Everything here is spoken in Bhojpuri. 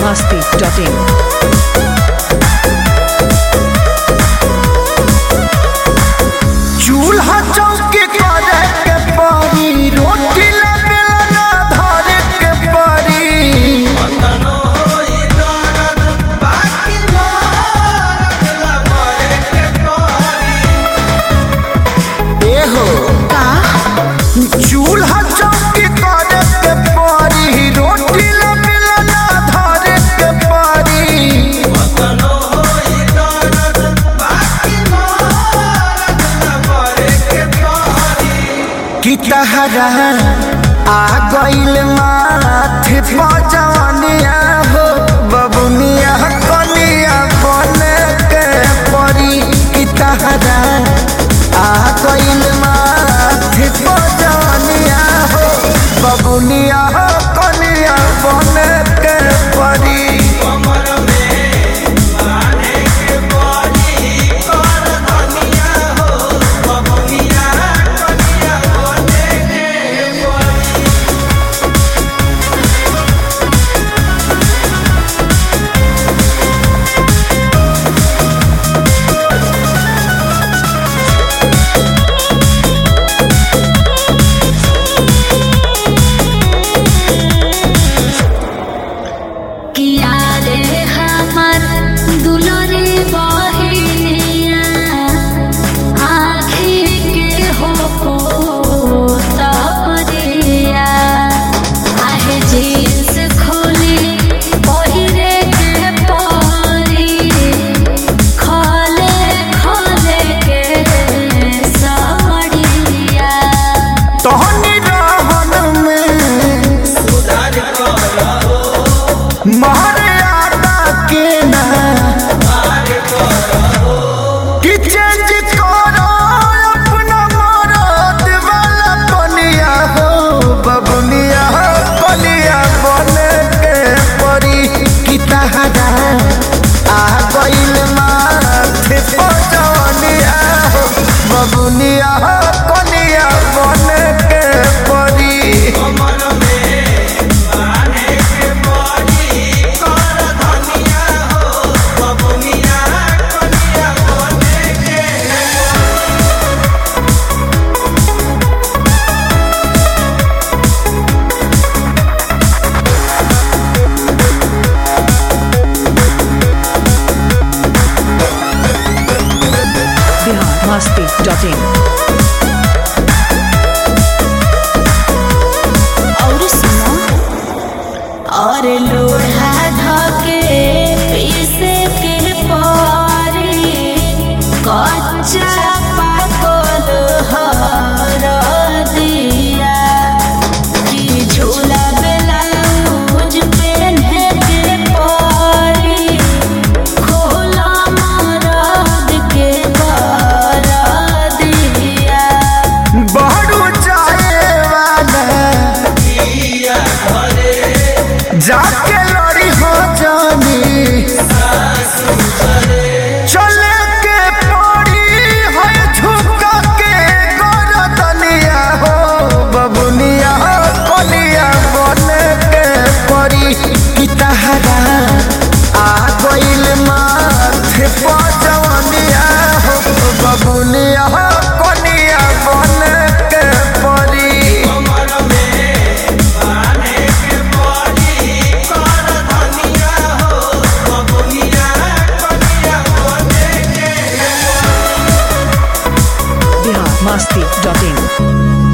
biharmasti.in चूल्हा चौकी करे के पड़ी रोटी ले बेलना धरे के पड़ी एहो चूल्हा चौकी करे के पड़ी रोटी ले बेलना धरे के पड़ी कि तहरा आ गइल माथे पजवनिया हो बबुनिया कनिया बन के परी कि तहरा आ गइल माथे पजवनिया हो बबुनिया कनिया बन के परी किया रे हमर दुलरे बहिनिया आँखी के हो पोतरिया आहे जींस खोली पहिरे के परी खोले खोले के साड़िया तोहनी रहन में मर्यादा के ना कि चेंज करो अपना मरद वाला बनिया हो बबुनिया कलिया बन के परी कि तहरा आ गइल माथे पजवनिया हो बबुनिया कलिया बन के परी biharmasti.in और सुनो और लोढ़ा धके पीसे के पारी कच्चा पाकल हर दिया कि झूला ब्लाउज पहने के पारी खोला मरद के कर दिया बहरू जाए वाला जाके लड़ी हो जानी चले के पड़ी है झुका के गरदनिया हो बबुनिया कलिया बन के पड़ी कि तहरा आ गइल माथे पजवनिया हो बबुनिया कलिया बन के पड़ी biharmasti.in